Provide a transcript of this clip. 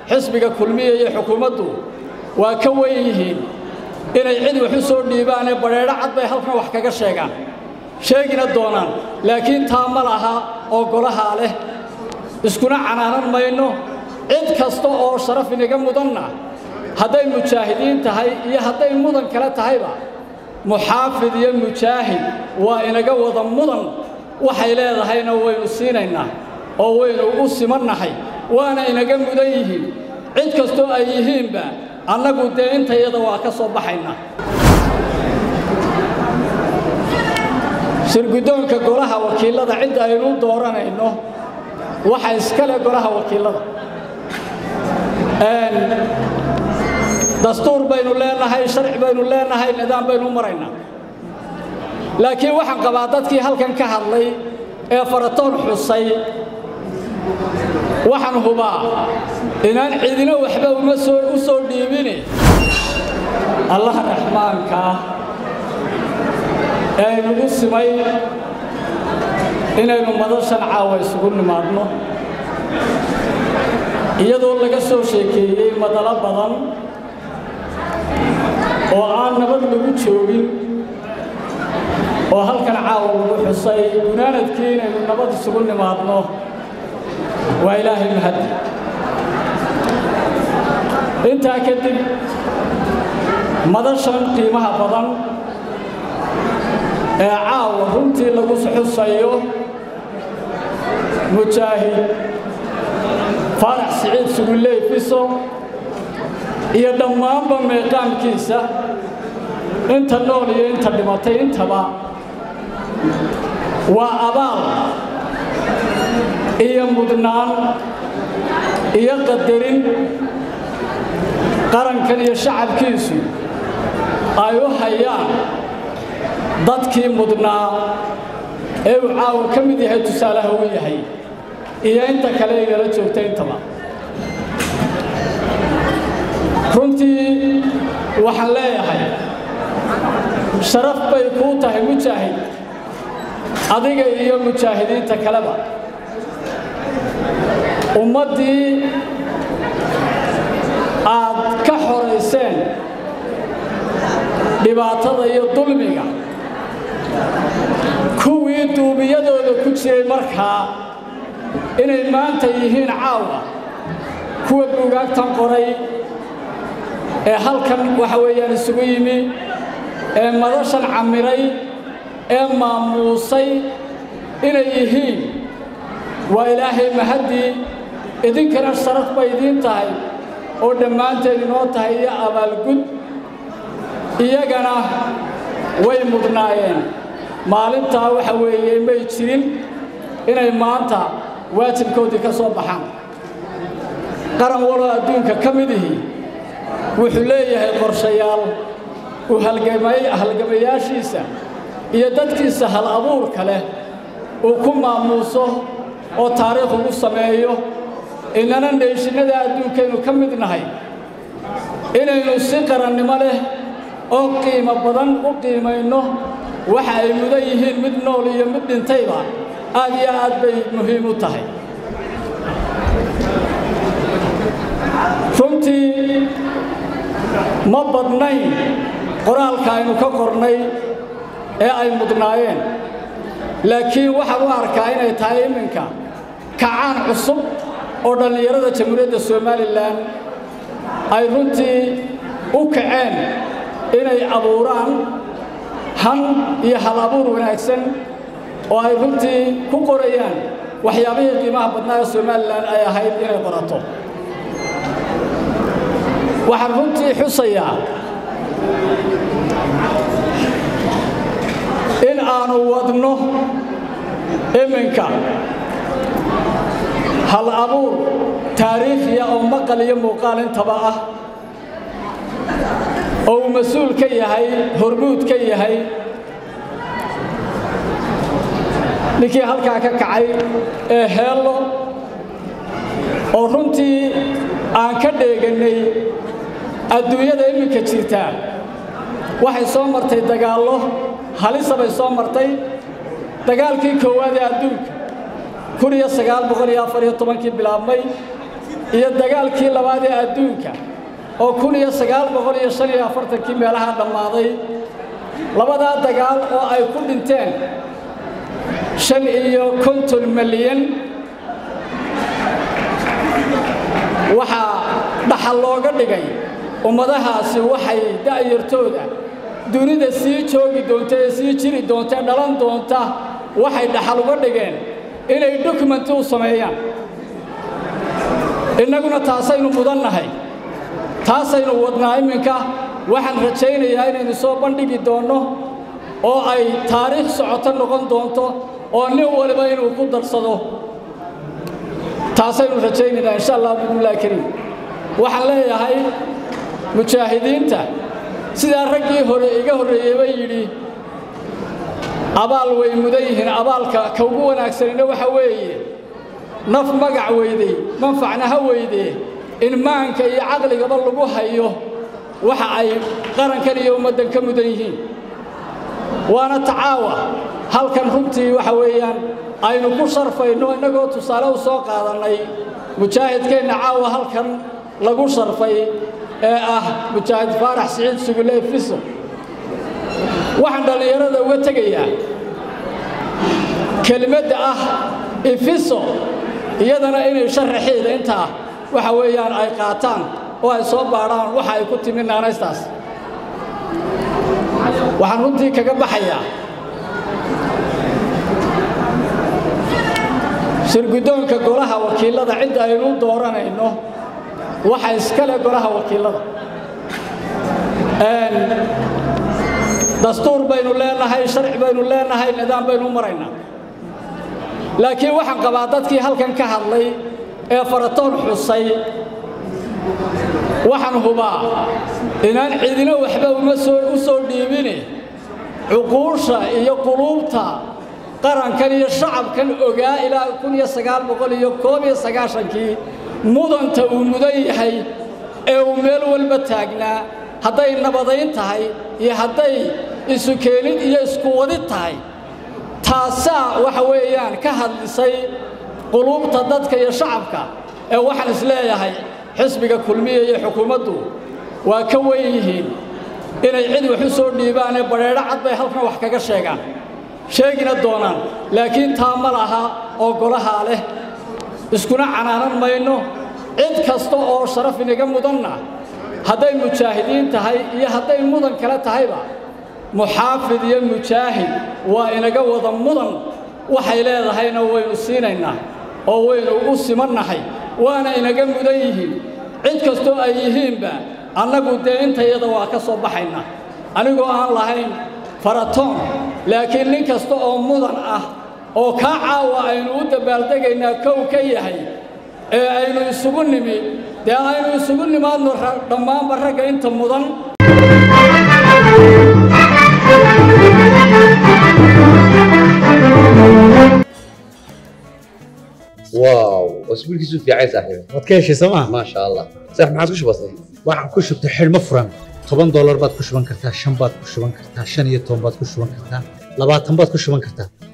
xisbiga kulmiya iyo xukuumaddu waa ka weyn yihiin inay cid wax u soo dhiibaanee badheedho cad bay halkan wax kaga sheegaan sheegina doonaan laakiin taa ma laha oo golahaa leh iskuna canaanan mayno cid kasta oo sharaf inaga mudanna hadday mujaahidiin tahay iyo hadday mudan kale tahayba muxaafid iyo mujaahid waa inaga wada mudan waxay leedahayna waynu siinaynaa oo waynu u simannahay waana inaga mudan yihiin cid kastoo ay yihiinba annagu dee intayada waa ka soo baxaynaa shirguddoonka golaha wakiillada cidda aynu dooranayno waxa iskale golaha wakiillada dastuur baynu leenahay sharci baynu leenahay nidaam baynu maraynaa laakiin waxaan qabaa dadkii halkan ka hadlay ee faratoon xusay waxaan hubaa inaan cidina waxba uma soo u soo dhiibine allaha raxmaanka ah ee aynugu simay inaynu madashan caawa isugu nimaadno iyadoo laga soo sheekeeyey madalo badan oo aan nabad lagu joogin oo halkan caawa lagu xusay gunaanadkii inaynu nabad isugu nimaadno waa ilaahay mahadi intaa kadib madashan qiimaha badan ee caawa runtii lagu xusayo mujaahid faarax siciid sugulley fiso iyo dhammaanba meeqaamkiisa inta nool iyo inta dhimatay intaba waa abaal iyo mudnaan iyo qadarin qarankan iyo shacabkiisu ay u hayaan dadkii mudnaa ee uu caawa ka mid yahay tusaalaha uu yahay iyo inta kale inala joogta intaba runtii waxaan leeyahay sharaf bay kuu tahay mujaahid adiga iyo mujaahidiinta kaleba ummaddii aad ka xorayseen dhibaatada iyo dulmiga kuwii duubiyadooda ku jiray markaa inay maanta yihiin caawa kuwa buugaagtan qoray ee halkan waxa weeyaan isugu yimi ee madashan camiray ee maamuusay inay yihiin waa ilaahay mahaddii idinkana sharaf bay idiin tahay oo dhammaanteed inoo tahay iyo abaalgud iyagana way mudnaayeen maalintaa waxa weeye may jirin inay maanta waajibkoodii ka soo baxaan qaran waloo adduunka ka mid ihi wuxuu leeyahay qorshayaal uu halgamayaashiisa iyo dadkiisa hal abuurka leh uu ku maamuuso oo taariikh ugu sameeyo inana neeshinada adduunkaynu ka mid nahay inaynu si qarannimo leh oo qiimo badan u qiimayno waxa ay mudan yihiin mid nool iyo mid dhintayba aad iyo aad bay muhiim u tahay runtii ma badnayn qoraalka aynu ka qornay ee ay mudnaayeen laakiin waxaan u arkaa inay tahay iminka kacaan cusub oo dhallinyarada jamhuuriyadda somalilan ay runtii u kaceen inay abuuraan han iyo hal abuur wanaagsan oo ay runtii ku qorayaan waxyaabihii qiimaha badnaa ee somalilan ay ahayd inay qorato waxaan runtii xusayaa in aanu wadno iminka hal abuur taariikhiya oo maqal iyo muuqaal intaba ah oo uu mas-uul ka yahay hormuud ka yahay ninkii halkaa ka kacay ee heello oo runtii aan ka dheegannay adduunyada iminka jirtaa waxay soo martay dagaallo halisa bay soo martay dagaalkii koowaad ee adduunka kun iyo sagaal boqol iyo afar iyo tobankii bilaabmay iyo dagaalkii labaad ee adduunka oo kun iyo sagaal boqol iyo shan iyo afartankii meelaha dhammaaday labadaa dagaal oo ay ku dhinteen shan iyo konton milyan waxaa dhaxal looga dhigay ummadahaasi waxay da'yartooda dunida sii joogi doonta ee sii jiri doonta ee dhalan doonta waxay dhaxal uga dhigeen inay dokumenti u sameeyaan innaguna taasaynu mudannahay taasaynu wadnaa iminka waxaan rajaynayaa inaynu soo bandhigi doonno oo ay taariikh socoto noqon doonto oo nin waliba inuu ku darsado taasaynu rajaynaynaa insha allah bismillahi kariim waxaan leeyahay mujaahidiinta sidaa raggii hore iga horreeyeyba yidhi abaal way mudan yihiin abaalka ka ugu wanaagsanina waxa weeye naf magac weydey manfacna ha weydee in maanka iyo caqligaba lagu hayo waxa ay qarankan iyo ummaddan ka mudan yihiin waana tacaawa halkan runtii waxa weeyaan aynu ku sharfayno innagoo tusaale u soo qaadannay mujaahidkeenna caawa halkan lagu sharfay ee ah mujaahid faarax siciid sugule fiso waxaan dhallinyarada uga tegayaa kelimadda ah ifiso iyadana inay sharaxeeda intaa waxa weeyaan ay qaataan oo ay soo baadhaan waxa ay ku timi naanaystaas waxaan runtii kaga baxayaa shirguddoonka golaha wakiillada cidda aynu dooranayno waxa iskale golaha wakiillada dastuur baynu leenahay sharci baynu leenahay nidaam baynu maraynaa laakiin waxaan qabaa dadkii halkan ka hadlay ee faratoon xusay waxaan hubaa inaan cidina waxba uma soo u soo dhiibine cuquusha iyo quluubta qarankan iyo shacabkan ogaa ilaa kun iyo sagaal boqol iyo koob iyo sagaashankii mudanta uu mudan yahay ee uu meel walba taagnaa hadday nabadayn tahay iyo hadday isu keenid iyo isku wadid tahay taasaa waxa weeyaan ka hadlisay quluubta dadka iyo shacabka ee waxaan isleeyahay xisbiga kulmiya iyo xukuumaddu waa ka wen yihiin inay cid wax u soo dhiibaanee badheedho cad bay halkan wax kaga sheegaan sheegina doonaan laakiin taa ma laha oo golahaa leh iskuna canaanan mayno cid kasta oo sharaf inaga mudanna hadday mujaahidiin tahay iyo hadday mudan kale tahayba muxaafid iyo mujaahid waa inaga wada mudan waxay leedahayna waynu siinaynaa oo waynu u simannahay waana inaga mudan yihiin cid kastoo ay yihiinba annagu dee intayada waa ka soo baxaynaa anigoo aan lahayn faratoon laakiin nin kasta oo mudan ah oo kaa caawa aynu u dabaaldegaynaa kow ka yahay ee aynu isugu nimi dee aynu isugu nimaadno dhammaanba ragga inta mudan واو واسبوع كيسو في عايز صاحبي waad ka heshay sooma ما شاء الله صح ما عادش بسيط waxaan ku shubtay xidhmo furan toban doolar baad ku shuban kartaa shan baad ku shuban kartaa shan iyo toban baad ku shuban kartaa labaatan baad ku shuban kartaa